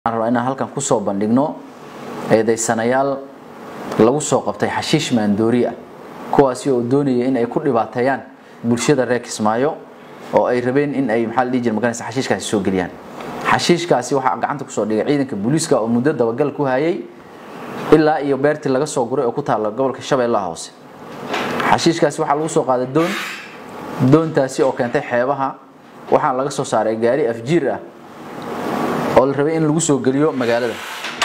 waxaan rabaa inaan halkan kusoo bandhigno eedaysanayaal lagu soo qabtay xashiish maandoori ah kuwaasi oo doonaya in ay ku dhibaateeyaan bulshada reer kismaayo oo ay rabeen in ay maxaa la dhihi jira maganaysa xashiishkaasi soo geliyaan xashiishkaasi waxaa gacanta kusoo dhigay ciidanka booliiska oo muddo dabagal ku hayay ilaa iyo beertii laga soo guray oo ku taalla gobolka shabeellaha hoose xashiishkaasi waxaa lagu soo qaaday doon doontaasi oo keentay xeebaha waxaa laga soo saaray gaari afjiir ah oo la rabay in lagu soo geliyo magaalada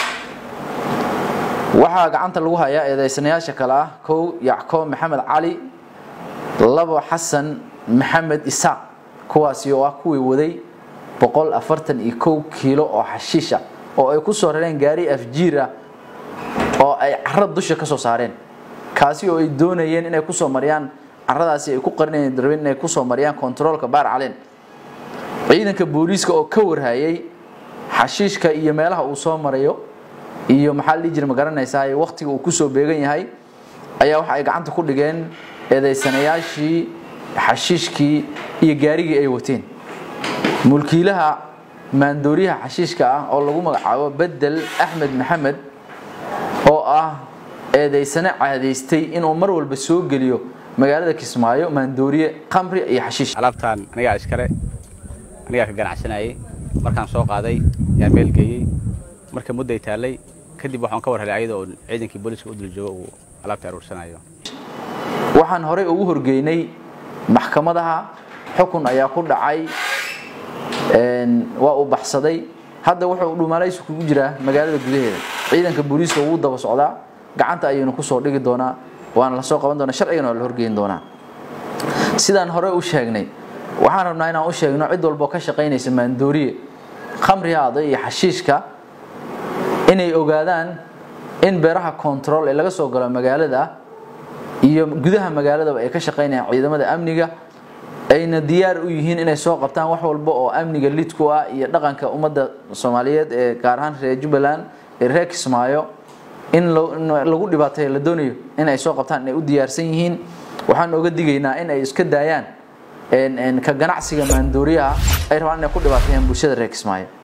waxaa gacanta lagu hayaa eedaysanayaasha kale ah kow yacqoob maxamed cali labo xasan maxamed isaaq kuwaasi oo ah kuwii waday boqol afartan iyo kow kiilo oo xashiisha oo ay ku soo rareen gaari afjiir ah oo ay caro dusha ka soo saareen kaasi oo ay doonayeen inay kusoo mariyaan caradaasi ay ku qarinayeen rabeen inay kusoo mariyaan kontaroolka baar caleen ciidanka booliiska oo ka warhayay xashiishka iyo meelaha uu soo marayo iyo maxaa la dhihi jira ma garanaysaa waqtiga uu kusoo beegan yahay ayaa waxa ay gacanta ku dhigeen eedaysanayaashii xashiishkii iyo gaarigii ay wateen mulkiilaha maandooriyaha xashiishka ah oo lagu magacaabo bedel axmed maxamed oo ah eedaysane caadaystay inuu mar walba soo geliyo magaalada kismaayo maandooriye khamri iyo xashiish alaabtaan anigaa iskale anigaa ka ganacsanayay markaan soo qaaday yaa meel geeyey marka mudday taallay kadib waxaan ka war helay ayada oo ciidankii booliiska u dul joogo uu alaabta aruursanayo waxaan horey ugu horgeynay maxkamadaha xukun ayaa ku dhacay waa uu baxsaday hadda wuxuu dhumalaysi kugu jiraa magaalada gudaheeda ciidanka booliiska wuu daba socdaa gacanta ayaynu kusoo dhigi doonaa waana lasoo qaban doonaa sharcigana waa la horgeyn doonaa sidaan hore u sheegnay waxaan rabnaa inaan u sheegno cid walboo ka shaqaynaysa maandooriye khamrihaada iyo xashiishka inay ogaadaan in beeraha control ee laga soo galo magaalada iyo gudaha magaaladaba ay ka shaqaynayaan ciidamada amniga ayna diyaar u yihiin inay soo qabtaan wax walba oo amniga lid ku ah iyo dhaqanka ummadda soomaaliyeed ee gaar ahaan reer jubbaland ee reer kismaayo in lagu dhibaateeyo la doonayo in ay soo qabtaan inay u diyaarsan yihiin waxaan oga digaynaa in ay iska daayaan ka ganacsiga maandooriyaha ay rabaan inay ku dhibaateeyaan bulshada reer kismaayo